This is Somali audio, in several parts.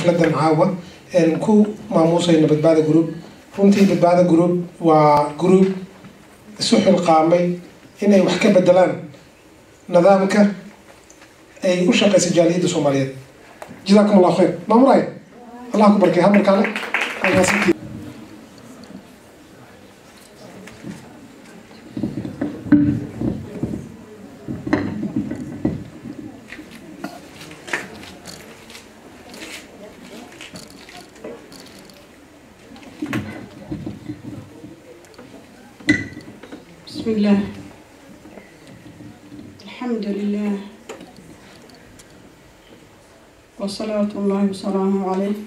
xafladan caawa ku maamuusayno badbaada group runtii badbaada group waa group isu xilqaamay inay wax ka bedelaan nidaamka ay u shaqeysa jaaliyadda soomaaliyeed jazaakum allahu khayr maamulay allah ku barkay hadalkaale بسم الله الحمد لله وصلاة الله وسلامه عليه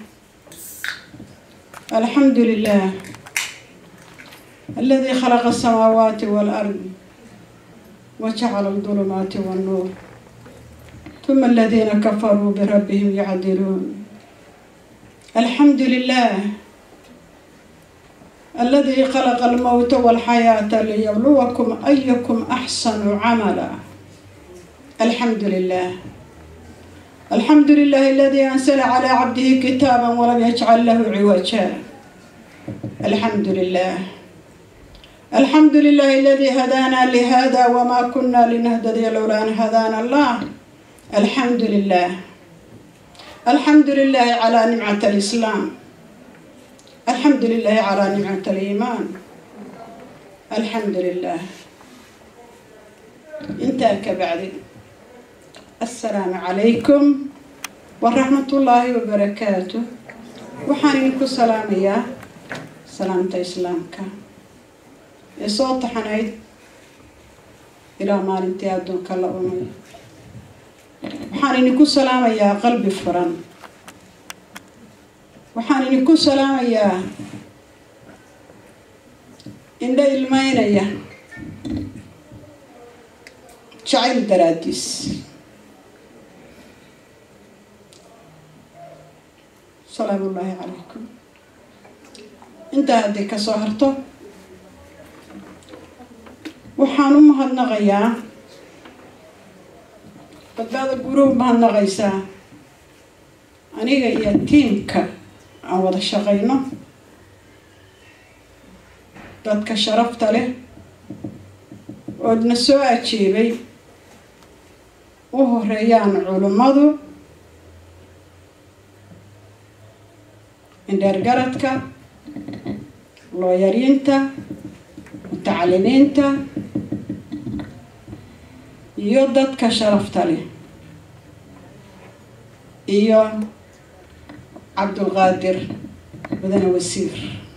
الحمد لله الذي خلق السماوات والأرض وجعل الظلمات والنور ثم الذين كفروا بربهم يعدلون الحمد لله الذي خلق الموت والحياة ليبلوكم أيكم أحسن عملا الحمد لله الحمد لله الذي أنزل على عبده كتابا ولم يجعل له عوجا الحمد لله الحمد لله الذي هدانا لهذا وما كنا لنهتدي لولا أن هدانا الله الحمد لله الحمد لله على نعمة الإسلام الحمد لله على نعمة الإيمان الحمد لله انتهى كبعد السلام عليكم ورحمة الله وبركاته وحانينكو سلامية سلامة إسلامك صوت حنايد إلى ما انتهى دون كلا أمي وحانينكو سلامية قلبي فرن waxaan idinku salaamayaa indho ilmeynaya jacayl daraadiis salaamu ullaahi calaykum intaa haddii kasoo harto waxaan u mahadnaqayaa badbaada guruub mahadnaqaysaa aniga iyo tiimka aan wada shaqayno dadka sharafta leh oodna soo ajeebay u horeeyaan culummadu indheergaradka looyariinta mutacalimiinta iyo dadka sharafta leh iyo cabdulqaadir mudane wasiir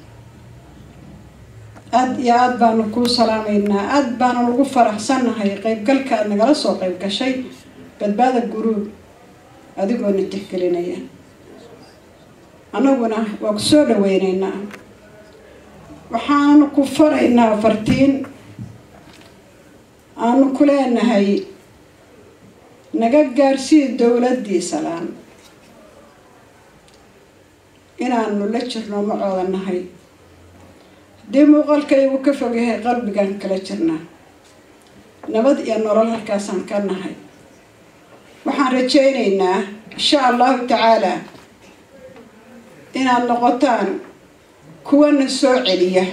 aada iyo aada baanu kuu salaamaynaa aada baanu ugu faraxsannahay qeybgalka aada nagala soo qeyb gashay badbaada guruub adigoona tixgelinaya annaguna waa ku soo dhaweyneynaa waxaanu ku faraynaa fartiin aanu ku leenahay naga gaarsii dowladdii salaan inaanu la jirno macooda nahay haddii muuqaalkaygu ka fog yahay qalbigaan kala jirnaa nabad iyo nolol halkaasaan ka nahay waxaan rajaynaynaa insha allahu tacaalaa inaad noqotaan kuwana soo celiya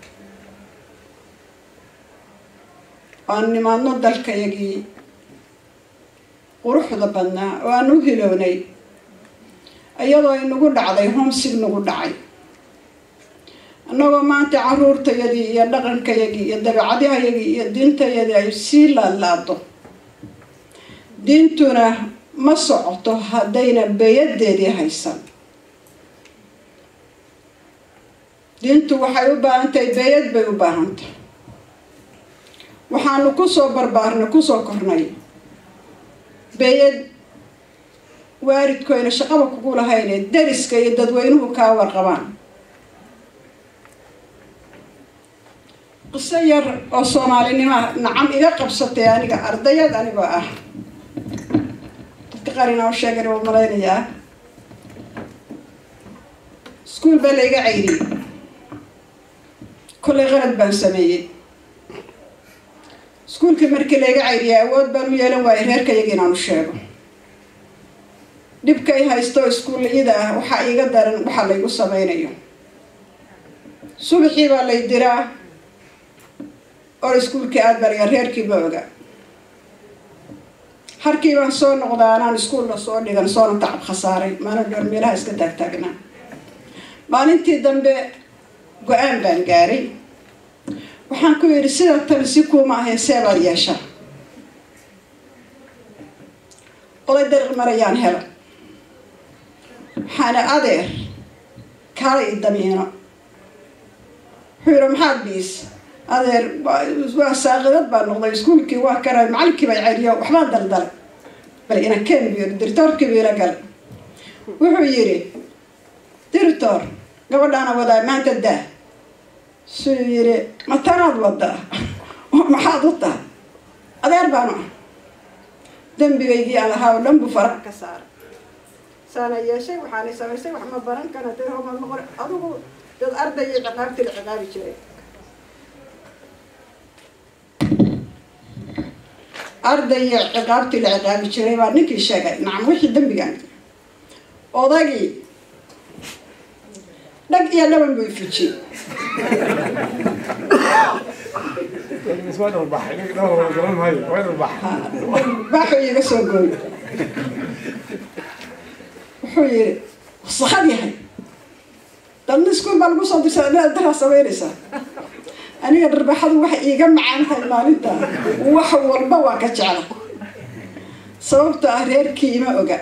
aan nimaadno dalkayagii quruxda badnaa oo aan u hilownay iyadoo inagu dhacday homsig nagu dhacay annagoo maanta caruurtayadii iyo dhaqankayagii iyo dabeecadahayagii iyo diintayadii ay sii laadlaado diintuna ma socoto haddayna beyadeedii haysan diintu waxay u baahan tahay beeyad bay u baahantahay waxaanu kusoo barbaarnay kusoo kornay beeyad waalidkoyna shaqaba kugu lahayne dariska iyo dadweynuhu kaa warqabaan qiso yar oo soomaalinima nacam iga qabsatay aniga ardayad anigoo ah dadka qarina u sheegan u malaynayaa iskuol baa layga cayriyey kollay qalad baan sameeyey iskuolkii markii layga cayriyay awood baan u yeelan waayay reerkayagi inaan u sheego dhibkay haysto iskuulliyada ah waxaa iiga daran waxaa laygu samaynayo subaxii baa lay diraa oo iskuulkii aada barya reerkii ma oga harkii baan soo noqdaa anaan iskuulla soo dhigan soona tacab khasaaray maalin dhoor meelaha iska taagtaagnaa maalintii dambe go-aan baan gaaray waxaan ku yidhi sida tan si kuuma ahayn seebaad yeeshaa oday dariiq marayaan helo waxaana adeer kaala i damiino wuxuu yidhi maxaad biis adeer waa saaqidad baa noqday iskuulkii waa karay macalinkii bay celiyo waxbaan daldalay bal ina ken bu yidhi diritoorkii bu ila galay wuxuu yidhi diritoor gabadhaana wadaa maanta daa suu yidhi matanaad wadaa maxaad u tahay adeer baanu ah dembigaygii aan lahaa oo dhan buu faraha ka saaray saana yeeshay waxaanay samaysay wax ma baran kana dad homa noqon adigu dad arday iyo ciqaabtii la ciqaabi jiray arday iyo ciqaabtii la ciqaabi jiray baa ninkii sheegay nacam wixii dembigaan odagii dhag iyo dhaban buu ifujiyey baaxuu iiga soo gooy wuxuu yidhi wasakad yahay dadna iskuul baa lagu soo dirsaa inaad daraa samaynaysaa aniga dharbaxadu waxay iiga macaan tahay maalinta wax walba waa ka jecla sababto ah reerkii ima oga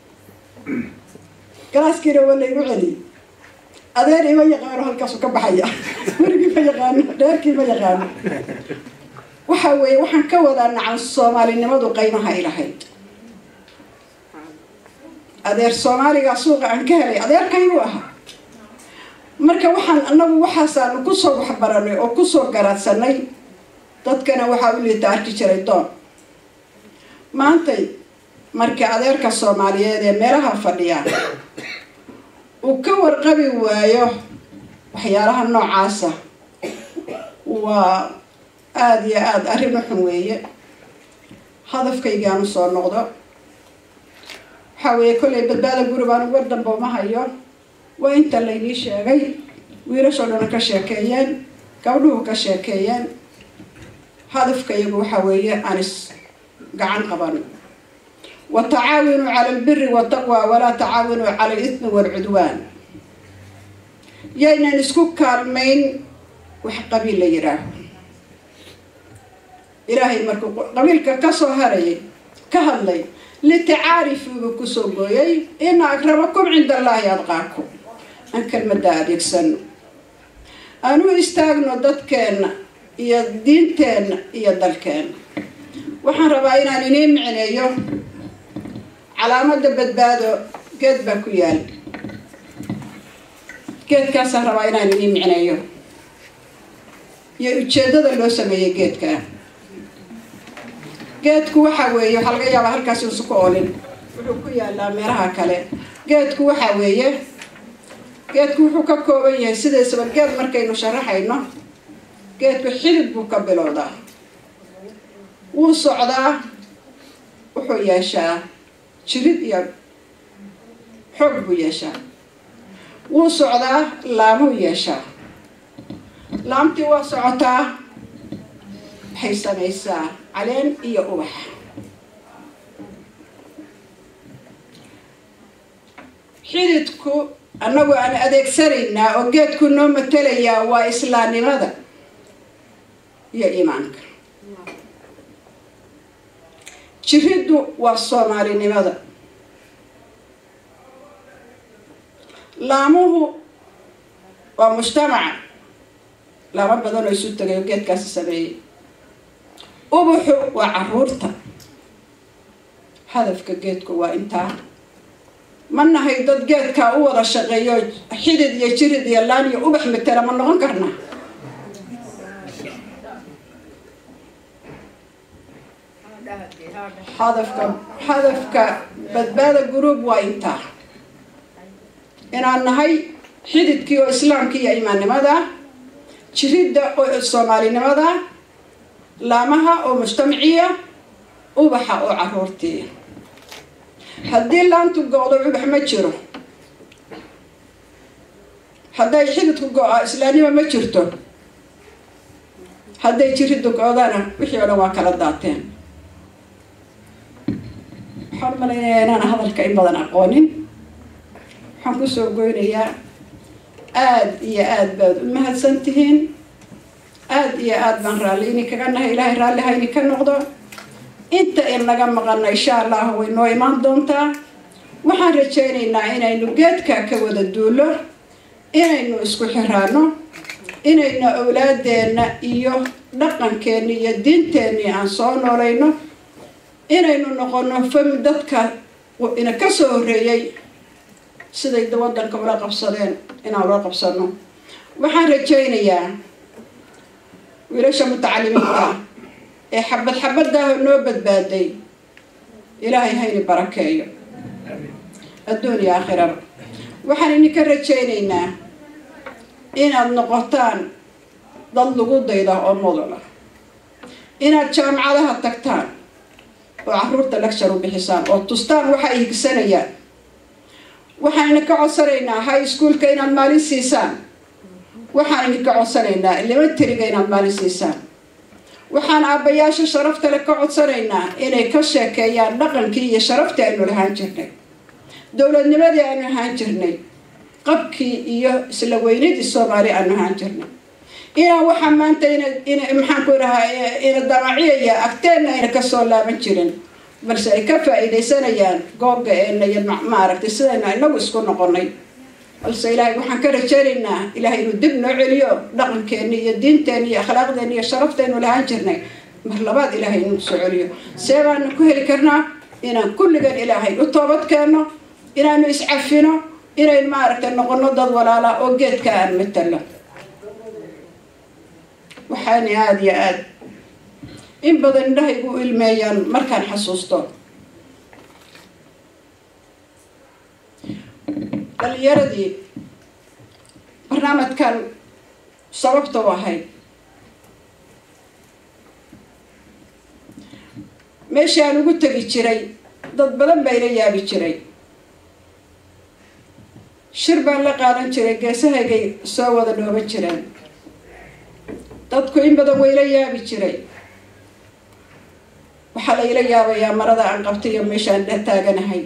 galaaskiina waa laygu celiyey adeer ima yaqaano halkaasu ka baxaya werigii ma yaqaano reerkii ma yaqaano waxa weeye waxaan ka wadaa nacan soomaalinimadu qaymaha ay lahayd adeer soomaaliga suuqa aan ka helay adeerkaybuu ahaa marka waxaan anagu waxaasaanu kusoo waxbaranay oo kusoo garaadsanay dadkana waxaa u liita arki jiray doon maantay marka adeerka soomaaliyeed ee meelaha fadhiya uu ka warqabi waayo waxyaalaha noocaasa waa aada iyo aada arrin u xun weeye hadafkaygaanu soo noqdo waxaa weeye kollay badbaada gurib aanu war damba uma hayo waa inta laynii sheegay wiilashoo dhana ka sheekeeyeen gabdhuhu ka sheekeeyeen hadafkayagu waxaa weeye aan is gacan qaban watacaawinuu cala albiri wataqwa walaa tacaawinuu cala alismi waalcudwaan yaynan isku kaalmayn wax qabiil la yidhaaho ilaahay markuu qabiilka kasoo harayay ka hadlay litacaarifuuba kusoo gooyay ina akramakum cinda allaahi adqaakum aan kelmada adeegsano aan u istaagno dadkeenna iyo diinteenna iyo dalkeenna waxaan rabaa inaan inii micneeyo calaamada badbaado geed baa ku yaal geedkaasaan rabaa inaan inii micneeyo iyo ujeedada loo sameeyey geedkaa geedku waxaa weeye waxaa laga yaabaa halkaasi uusu ku oolin wuxuu ku yaalaa meelaha kale geedku waxaa weeye geedku wuxuu ka kooban yahay sidaysaba geed markaynu sharaxayno geedku xidid buu ka bilowdaa wuu socdaa wuxuu yeeshaa jirid iyo xoog buu yeeshaa wuu socdaa laamuu yeeshaa laamtii waa socotaa waxay samaysaa caleen iyo ubax xididku annagu aan adeegsanaynaa oo geedku noo matelayaa waa islaamnimada iyo iimaanka jiriddu waa soomaalinimada laamuhu waa mujtamaca laamo badan oo isu tagay oo geedkaasi sameeyey ubuxu waa caruurta hadafka geedku waa intaa ma nahay dad geedkaa u wada shaqeeyo xidid iyo jirid iyo laan iyo ubax matela ma noqon karnaa hadafka hadafka badbaada guruub waa intaa inaan nahay xididkii oo islaamkii iyo imaannimada jiridda oo soomaalinimada laamaha oo mujtamaciya ubaxa oo caruurtii haddii laantu go-do ubax ma jiro hadday xididku go-a islaanimo ma jirto hadday jiriddu go-dana wixii o dhan waa kala daateen waxaan malaynayaa inaan hadalka in badan aqoonin waxaan kusoo goynayaa aada iyo aada baad u mahadsan tihiin aada iyo aada baan raalli ini kaga nahay ilaahay raalli hayni ka noqdo inta in naga maqana insha allahu way noo imaan doontaa waxaan rajaynaynaa inaynu geedka ka wada duulo inaynu isku xiraano inaynu awlaadeenna iyo dhaqankeenni iyo diinteenni aan soo noolayno inaynu noqono fami dadka ina ka soo horreeyey siday wadanka ula qabsadeen inaan ula qabsano waxaan rajaynayaa wiilasha mutacalimiinta ee xabad xabadaaho noo badbaaday ilaahay hayni barakeeyo adduun iyo aakhiraba waxaan idinka rajaynaynaa inaad noqotaan dad lagu dayda oo mudula inaad jaamacadaha tagtaan oo caruurta lecture u bixisaan oo tustaan waxa ay higsanayaan waxaan idinka codsanaynaa high schoolka inaad maalin siisaan waxaan idinka codsanaynaa elementariga inaad maalin siisaan waxaan aabbayaasha sharaftale ka codsanaynaa inay ka sheekeeyaan dhaqankii iyo sharaftii aynu lahaan jirnay dowladnimadii aanu ahaan jirnay qabkii iyo isla weynadii soomaali aanu ahaan jirnay inaan waxaa maanta in maxaan ku dhahaa ina damaciyaya agteenna ayna kasoo laaban jirin balse ay ka faa-iidaysanayaan googa eena iyo maaragtay sidayna inagu isku noqonay balse ilaahay waxaan ka rajaynaynaa ilaahay inuu dib noo celiyo dhaqankeenni iyo diinteenni iyo akhlaaqdeenni iyo sharaftaynu lahaan jirnay mar labaad ilaahay inuu soo celiyo see baanu ku heli karnaa inaan kulligan ilaahay u toobad keenno inaanu iscafino inaynu maaragtay noqono dad walaala oo geedka aan matalo waxaana aada iyo aada in badan indhahaygu u ilmeeyaan markaan xasuusto dhalinyaradii barnaamijkan sababta u ahayd meeshii aan ugu tegi jiray dad badan baa ila yaabi jiray shir baan la qaadan jiray geesahaygay soo wada dhooban jireen dadku in badan wayla yaabi jiray waxaa la ila yaabayaa marada aan qabtay iyo meeshaan dhex taaganahay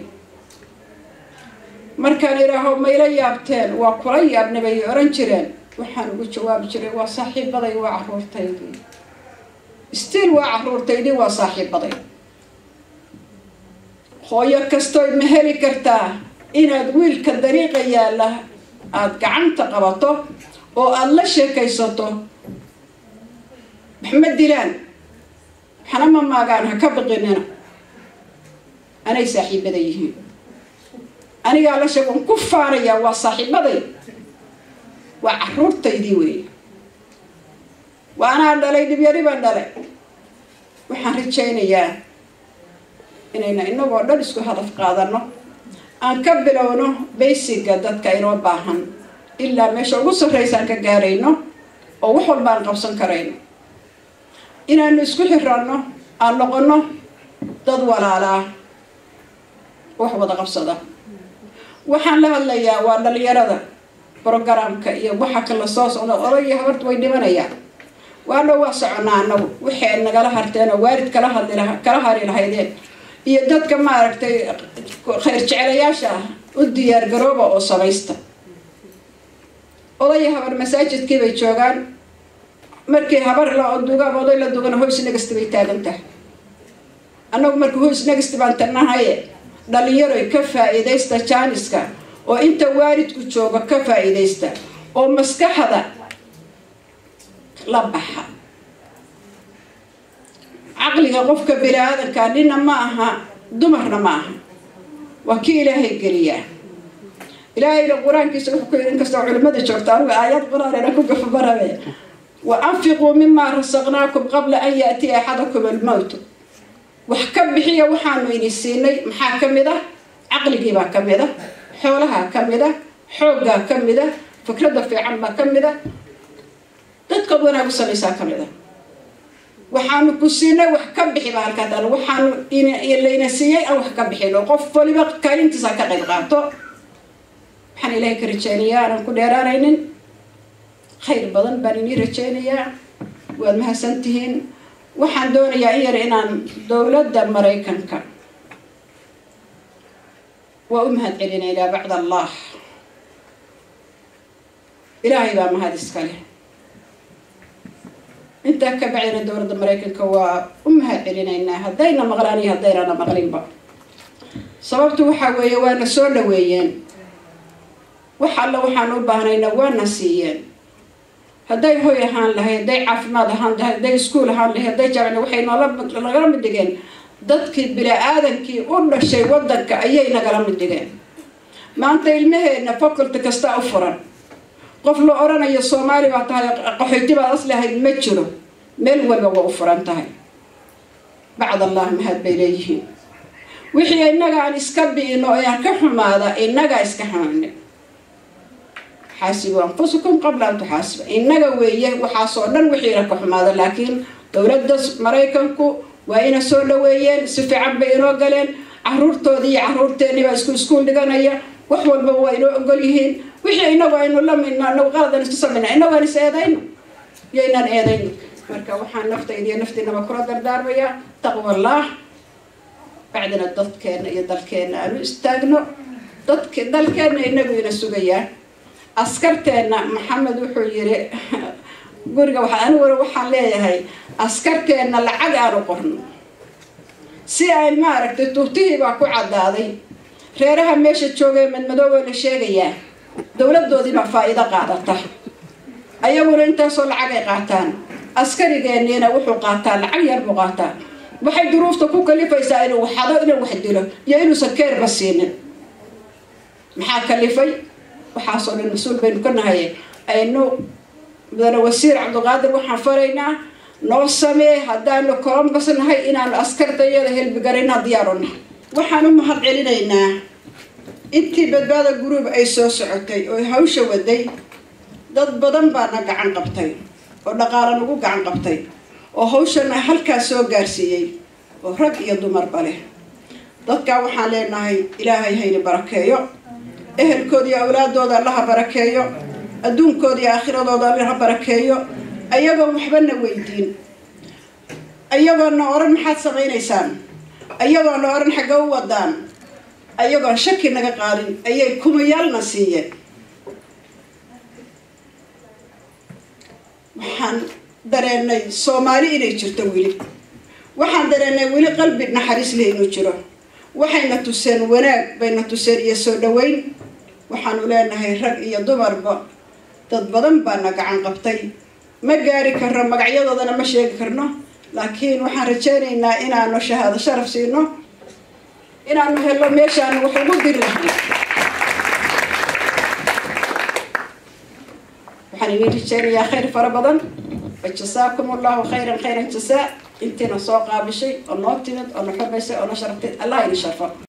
markaan idhaaho ma ila yaabteen waa kula yaabna bay oran jireen waxaan ugu jawaabi jiray waa saaxiibaday waa caruurtaydii stiil waa caruurtaydii waa saaxiibaday hooyo kastoy ma heli kartaa inaad wiilka dariiqa yaalla aada gacanta qabato oo aada la sheekaysato wax ma dilaan waxna ma maagaan ha ka biqinina anay saaxiibada yihiin anigaa la sheeg waan ku faanayaa waa saaxiibaday waa caruurtaydii weeye waa anaa dhalay dhibyari baan dhalay waxaan rajaynayaa inayna inagoo dhan isku hadaf qaadano aan ka bilowno baysiga dadka inoo baahan ilaa meesha ugu sarraysaan ka gaarayno oo wax walba aan qabsan karayno inaanu isku xiraano aan noqono dad walaalaa wax wada qabsada waxaan la hadlayaa waa dhalinyarada brogramka iyo waxa kala soo socda odaya habarta way dhimanayaan waadhow waa soconaa anagu waxay nagala harteen oo waalid kala hadli kala hari lahaydeen iyo dadka maaragtay khayr jecelayaasha ah u diyaar garooba oo samaysta odaya habar masaajidkii bay joogaan markii habar la dugaaba oday la dugana hoys negasti bay taagan tahay annagu marka hoys negasti baan tanahaye dhalinyaroy ka faa-iidaysta jaaniska oo inta waalidku jooga ka faa-iidaysta oo maskaxda la baxa caqliga qofka bini aadanka nina ma aha dumarna ma aha waa kii ilaahay geliyaa ilaahayna qur-aankiisa wuxuu ku yidhi inkastoo culimada joogta anigu aayad qur-aanena ku gafabarabe wa anfiquu mimaa rasaqnaakum qabla an yaatiya axadakum almowtu wax ka bixiya waxaanu idin siinay maxaa ka mid ah caqligiibaa ka mid a xoolahaa ka mid a xooggaa ka mid a fikradda fiican baa ka mid a dadkood wanaag u samaysaa ka mid a waxaanu ku siinay wax ka bixi baa halkaa taala waxaanu layna siiyey aan wax ka bixin oo qof waliba kaalintiisa ka qayb qaato waxaan ilaahay ka rajeynayaa aanan ku dheeraanaynin khayr badan baan inii rajeynayaa waad mahadsantihiin waxaan doonayaa in yar inaan dowladda maraykanka waa u mahad celinaynaa bacd allah ilaahay baa mahad iska leh intaa ka bacdina dowladda maraykanka waa u mahad celinaynaa haddayna maqlaan iyo haddaynana maqlinba sababtu waxaa weeye waana soo dhaweeyeen wax alla waxaan u baahnayna waana siiyeen hadday hoy ahaan lahayd hadday caafimaad ahaan lahayd hadday iskuol ahaan lahayd hadday jaamacad waxay noola nagala mid dhigeen dadkii bini-aadankii u dhashay waddanka ayay nagala mid dhigeen maanta ilmaheenna faculty kasta u furan qof la odhanayo soomaali baa tahay qaxoyti baad as lahayd ma jiro meel walba waa u furan tahay bacd allah mahad bay leeyihiin wixii innaga aan iska bi'ino ee aan ka xumaada innagaa iska xumaana xaasibu anfusakum qabla an tuxaasiba innaga weeye waxaasoo dhan wixiina ka xumaada laakiin dowladda maraykanku waa ina soo dhaweeyeen si fiican bay inoo galeen caruurtoodii iyo caruurteennii baa isku iskuul dhiganaya wax walbaba waa inoo ogol yihiin wixii inagu aynu la midno inagu qaladan isku samayna inagu aan is eedayno iyo inaan eedayno marka waxaan naftayda iyo naftiinaba kula dardaarmayaa taqwa allah bacdina dadkeenna iyo dalkeenna aanu istaagno dadk dalkeenna inagu ina sugayaa askarteenna maxamed wuxuu yiri guriga waa aniguna waxaan leeyahay askarteenna lacag aanu qorno si ay maaragtay tuutihii baa ku caddaaday reeraha meesha joogay madmadooba la sheegayaa dowladoodii baa faa-iido qaadata ayaguna intaasoo lacag ay qaataan askarigeenniina wuxuu qaataa lacag yar buu qaataa waxay duruufta ku kalifaysaa inuu waxado inuu wax dilo iyo inuusan keerba siinin maxaa kalifay waxaasoo dhan mas-uul baynu ka nahay aynu mudane wasiir cabdiqaadir waxaan faraynaa noo samee haddaanu colombus nahay inaanu askartayada helbigarayna diyaaru nahay waxaan u mahad celinaynaa intii badbaada guruub ay soo socotay oo hawsha waday dad badan baana gacan qabtay oo dhaqaala nagu gacan qabtay oo hawshana halkaas soo gaarsiiyey oo rag iyo dumarba leh dadkaa waxaan leenahay ilaahay hayni barakeeyo ehelkooda iyo awlaadooda allaha barakeeyo adduunkooda iyo aakhiradooda allaha barakeeyo ayagoon waxbana weydiin ayagoona oran maxaad samaynaysaan ayagoona oran xagga u wadaan ayagoon shaki naga qaadin ayay kumayaalna siiyeen waxaan dareenay soomaali inay jirto weli waxaan dareenay weli qalbi naxariis leh inuu jiro waxayna tuseen wanaag bayna tuseen iyo soo dhaweyn waxaanu leenahay rag iyo dumarba dad badan baana gacan qabtay ma gaari karno magacyadoodana ma sheegi karno laakiin waxaan rajeynaynaa inaanu shahaado sharaf siino inaanu helo meeshaanu wax ugu diri lahay waxaan idin rajeynayaa khayr fara badan wajasaakum allahu khayran khayran jasaa intiina soo qaabishay oo noo timid oo na xurmaysay oo na sharaftay allah idin sharfo